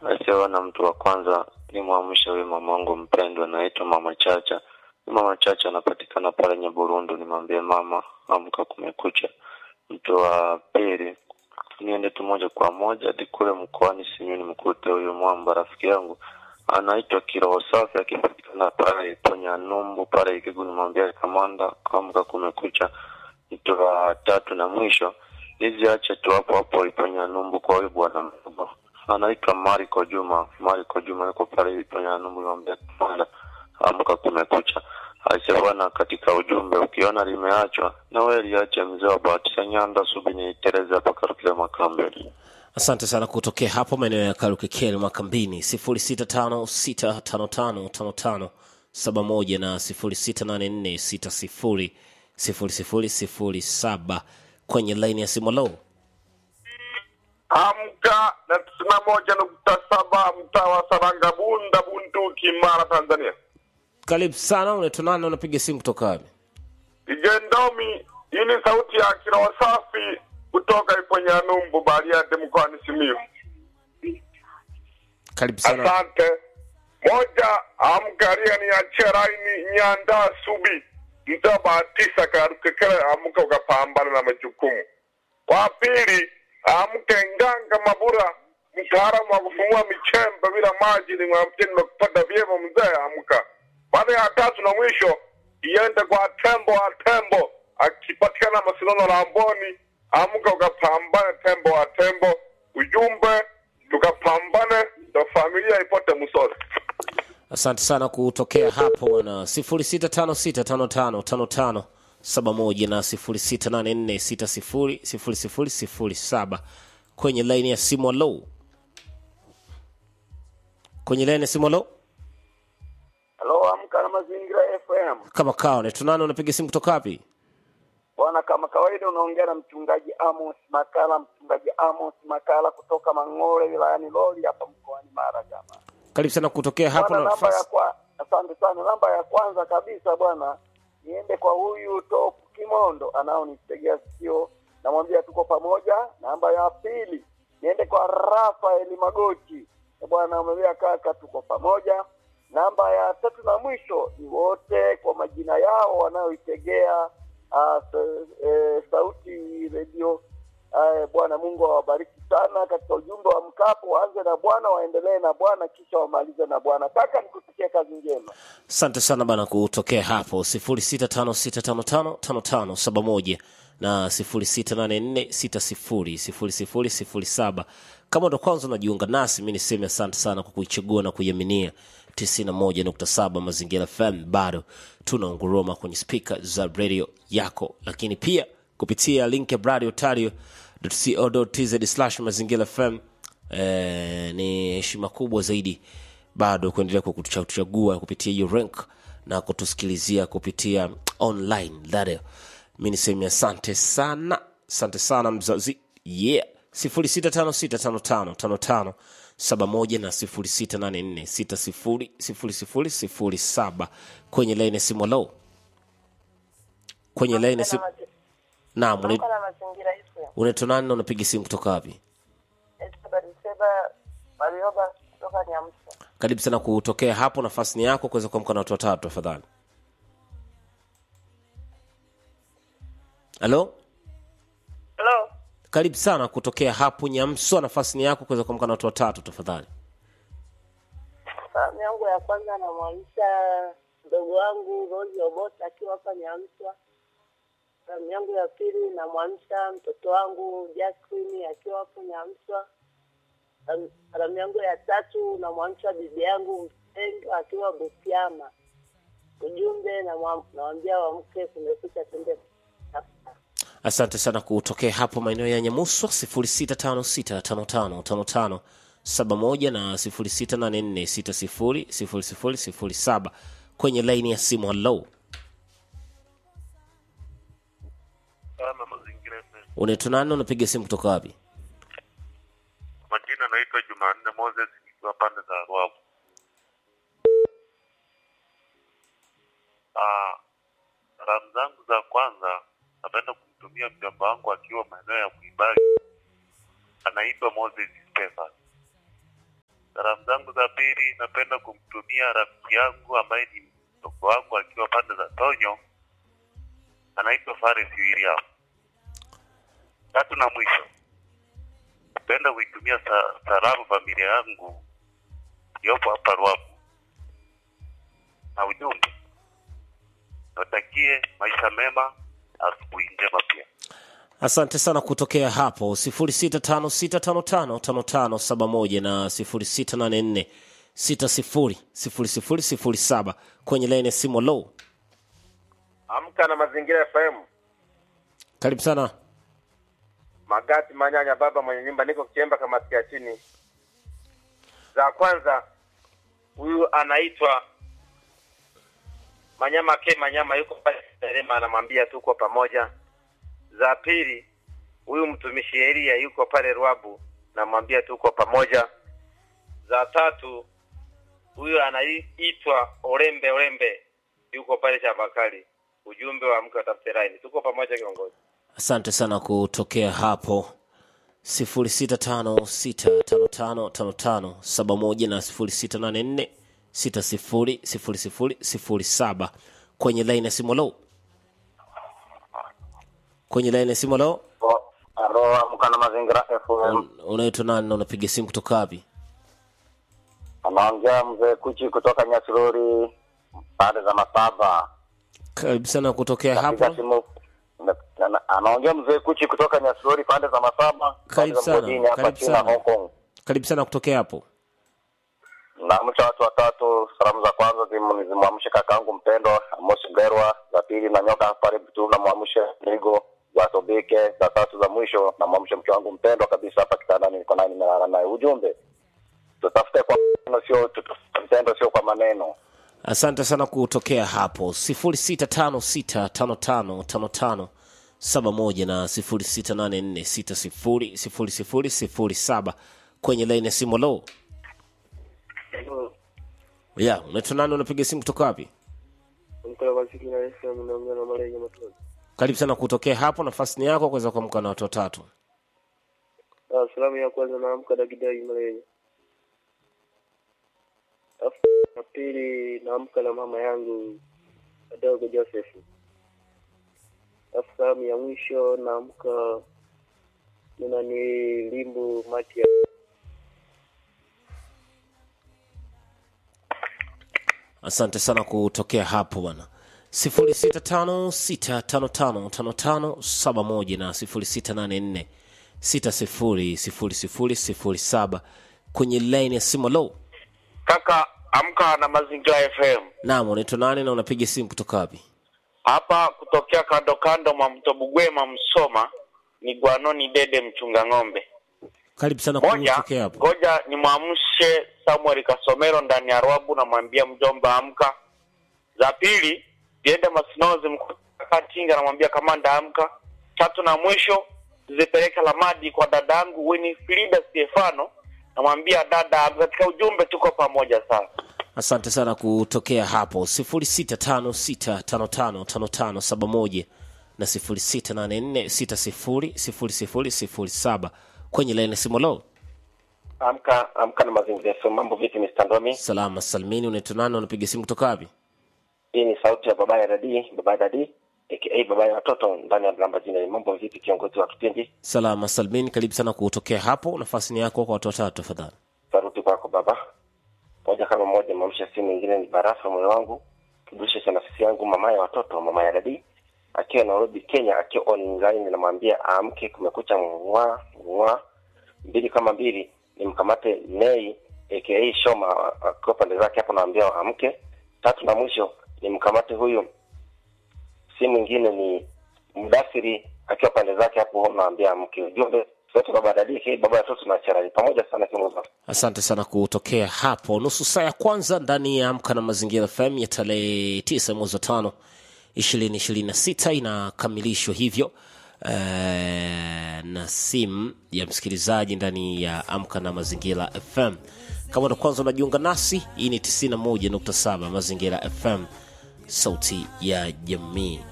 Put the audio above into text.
asiyeona mtu wa kwanza ni mwamsha huyu mamangu mpendwa, naitwa Mama Chacha. Mama Chacha anapatikana pale Nyaburundu, nimwambie mama, amka, kumekucha. Mtu wa pili niende tu moja kwa moja hadi kule mkoani Simiyu nimkute huyu mwamba rafiki yangu anaitwa Kiroho Safi akipatikana pale Tonya Numbu pale Ikiguni, nimwambie kamanda, amka, kumekucha. Mtu wa tatu na mwisho niziache tu hapo hapo Iponya Numbu kwa huyu bwana mdogo anaitwa Mariko Juma. Mariko Juma yuko pale Iponya Numbu, nimwambie kamanda, amka, kumekucha. Aisee bwana, katika ujumbe ukiona limeachwa na wewe liache, mzee wa Bahatisa Nyanda Subi ni Tereza hapa Karukile Makambeli. asante sana kutokea hapo maeneo ya karukekeli makambini 0656555571 na 0684600007 kwenye laini ya simu lo Amka na tisini na moja nukta saba mtaa wa Saranga Bunda Bunduki Mara Tanzania. karibu sana unaitwa nani unapiga simu kutoka wapi Igendomi, hii ni sauti ya kiroho safi kutoka Iponya Numbu Bariadi mkoani Simiyu. karibu sana Asante. Moja, amkaria ni achia raini Nyanda Subi mtaa Bahatisa Karukekele, amka ukapambana na majukumu. Wa pili, amke Nganga Mabura, mtaalamu wa kufumua michembe bila maji, nimwambie nimekupata vyema mzee, amka. Baada ya tatu na mwisho, iende kwa tembo wa tembo, akipatikana Masinono la Amboni, amka ukapambane tembo wa tembo. Ujumbe, tukapambane ndo familia ipote msori. asante sana kutokea hapo na 0656555571 na 0684600007 kwenye laini ya simu alo kwenye laini ya simu alo Halo, amka na mazingira FM. kama kawa naitwa nani unapiga simu kutoka wapi Bwana, kama kawaida unaongea na mchungaji Amos Makala, mchungaji Amos Makala kutoka Mang'ole wilayani Loli hapa mkoani Mara jamaa. karibu sana kutokea hapo Bwana, na namba ya nafasi kwa asante sana. Namba ya kwanza kabisa bwana, niende kwa huyu Top Kimondo anaonitegea sikio, namwambia tuko pamoja. Namba ya pili niende kwa Rafael Magoti, Eh, bwana, amwambia kaka, tuko pamoja. Namba ya tatu na mwisho ni wote kwa majina yao wanaoitegea uh, e, sauti redio. Uh, Bwana Mungu awabariki sana katika ujumbe wa mkapo. Waanze na Bwana, waendelee na Bwana, kisha wamalize na Bwana. Kaka, nikutakia kazi njema. asante sana bana kutokea hapo 0656555571 na 0684600007 kama ndo kwanza unajiunga nasi mi niseme asante sana kwa kuichagua na kuiaminia 91.7 mazingira fm bado tunaunguruma kwenye spika za radio yako lakini pia kupitia link ya radio tario co.tz slash mazingira fm eh, ni heshima kubwa zaidi bado kuendelea kwa kutuchagua kupitia hiyo rank na kutusikilizia kupitia online radio mi niseme asante sana asante sana mzazi yeah 0656555571 na 0684600007 kwenye laini ya simu lo kwenye laini ya simu naam una- Amka na mazingira FM. unaitwa nani na unapiga simu kutoka wapi Esther Bariseba Warioba kutoka Nyamsa. karibu sana kutokea hapo nafasi ni yako kuweza kuamka na watu watatu tafadhali halo Hello. karibu sana kutokea hapo nyamswa nafasi ni yako kuweza kuamka na watu watatu tafadhali Salamu yangu ya kwanza namwamsha mdogo wangu Rozi Obota akiwa hapa Nyamswa. Salamu yangu ya pili namwamsha mtoto wangu Jacqueline akiwa hapo Nyamswa. Salamu- Salamu yangu ya tatu namwamsha bibi yangu mpendwa akiwa Butiama. Ujumbe namwa- nawambia wamke, kumekucha, twende asante sana kutokea hapo maeneo ya nyamuswa 0656555571 na 0684600007 kwenye laini ya simu halo Sana mazingira FM. unaitwa nani unapiga simu kutoka wapi Majina naitwa Jumanne Moses nikiwa pande za Ruavu. Ah, salamu zangu za kwanza napenda kumtumia mjomba wangu akiwa maeneo ya Mwibali, anaitwa Moses Stefan. Salamu zangu za pili napenda kumtumia rafiki yangu ambaye ni mdogo wangu akiwa pande za Tonyo, anaitwa Faris William. Tatu na mwisho, napenda kuitumia sa, salamu familia yangu iliyopo hapa Ruabu, na ujumbe watakie maisha mema, asubuhi njema pia. asante sana kutokea hapo 0656555571 na 0684600007 kwenye laini ya simu low Amka na Mazingira FM. karibu sana Magati Manyanya, baba mwenye nyumba, niko Kiemba, kamati ya chini. Za kwanza, huyu anaitwa Manyama ke Manyama, yuko pale Serema, anamwambia tuko pamoja. Za pili, huyu mtumishi Elia yuko pale Rwabu, namwambia tuko pamoja. Za tatu, huyu anaitwa Orembe Orembe, yuko pale Chabakali. Ujumbe wa mke watafute laini, tuko pamoja kiongozi. asante sana kutokea hapo 0656555571 na 0684600007 kwenye laini ya simu low kwenye laini ya simu low Alo, amka na Mazingira FM. Un- unaitwa nani na unapiga simu kutoka wapi Anaongea mzee Kuchi kutoka Nyasirori pande za Masaba. karibu sana kutokea Napiga hapo simu na- na- anaongea mzee Kuchi kutoka Nyasirori pande za Masaba. pande Karibu za sana, Mgodini hapa karibu China sana. Hong Kong. karibu sana kutokea hapo Naamsha watu watatu. Salamu za kwanza zimu- zimwamshe kakaangu mpendwa Amos Gerwa, za pili na nyoka pale tu namwamshe Nigo za Tobike, za tatu za mwisho namwamshe mke wangu mpendwa kabisa hapa kitandani, niko naye nimelala naye. Ujumbe tutafute kwa maneno, sio tutafute mtendo, sio kwa maneno. asante sana kutokea hapo 0656555571 na 0684600007 kwenye laini ya simu low ya unaitwa nani unapiga simu kutoka wapi karibu sana kutokea hapo nafasi ni yako kuweza kuamka na watu watatu Ah, salamu ya kwanza naamka Dagidai Malenye. Alafu ya pili naamka na mama yangu Adogo Joseph. Alafu salamu ya mwisho naamka nina ni Limbu Matia. asante sana kutokea hapo bwana 0656555571 na 0684600007 kwenye laini ya simu low Kaka, amka na Mazingira FM naam unaitwa nani na unapiga simu kutoka wapi hapa kutokea kando kando mwa mto Bugwema, Msoma ni Gwanoni Dede mchunga ng'ombe. karibu sana Moja, kutokea hapo ngoja nimwamshe Samuel Kasomero ndani ya Rwabu, namwambia mjomba amka. Za pili ziende Masinozi Mkatinga, namwambia kamanda amka. Tatu na mwisho zipeleke Lamadi kwa dadangu Winifrida Stefano, namwambia dada, katika ujumbe tuko pamoja sana. asante sana kutokea hapo 0656555571 na 0684600007 kwenye laini ya simu low Amka amka na Mazingira FM. Mambo vipi, Mr. Ndomi? salama salmini unaitwa nani unapiga simu kutoka wapi Hii ni sauti ya baba ya dadi, baba ya dadi aka baba ya watoto ndani ya Blamba jina. Mambo vipi, kiongozi wa kipindi? salama salmini karibu sana kutokea hapo nafasi ni yako kwa watu watatu tafadhali Saruti kwako baba. Moja kama moja, mamsha simu nyingine ni barafa moyo wangu, kibusha cha nafsi yangu, mama ya watoto, mama ya dadi akiwa Nairobi, Kenya, akiwa online, namwambia aamke, kumekucha, mwa mwa mbili kama mbili, nimkamate Nei aka Shoma akiwa pande zake hapo, naambia aamke. Tatu na mwisho nimkamate huyu, si mwingine ni Mdasiri akiwa pande zake hapo, naambia amke. Ujumbe sote baba dadi, hey, baba ya watoto na charali pamoja sana, kiongozi wangu. asante sana kutokea hapo nusu saa ya kwanza ndani ya amka na mazingira fm ya tarehe tisa mwezi wa tano ishirini ishirini na sita inakamilishwa hivyo eh, na simu ya msikilizaji ndani ya amka na mazingira fm kama ndo kwanza unajiunga nasi hii ni 91.7 mazingira fm sauti ya jamii